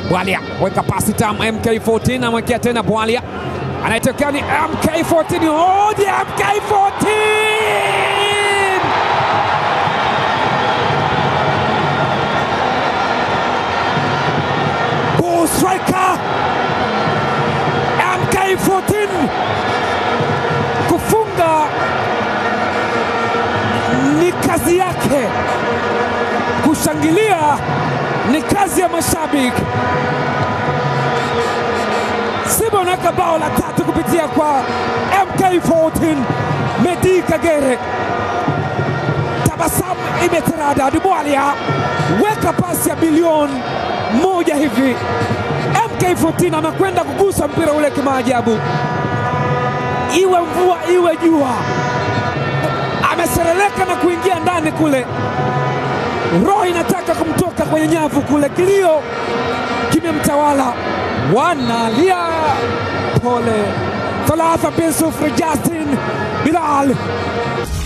Bwalia weka pasi tamu, MK14 amwekea tena Bwalia, anayetokea ni MK14. Oje MK14 Bull striker MK14 kufunga ni kazi yake, kushangilia ni kazi ya mashabiki. Simba wanaweka bao la tatu kupitia kwa MK14 Medi Kagere. Tabasamu imeterada. Dubwalia weka pasi ya bilioni moja hivi. MK14 amekwenda kugusa mpira ule kimaajabu, iwe mvua iwe jua, amesereleka na kuingia ndani kule. Roho inataka kumtoka kwenye nyavu kule, kilio kimemtawala, wanalia pole. Thalatha bin sufuri, Justin Bilal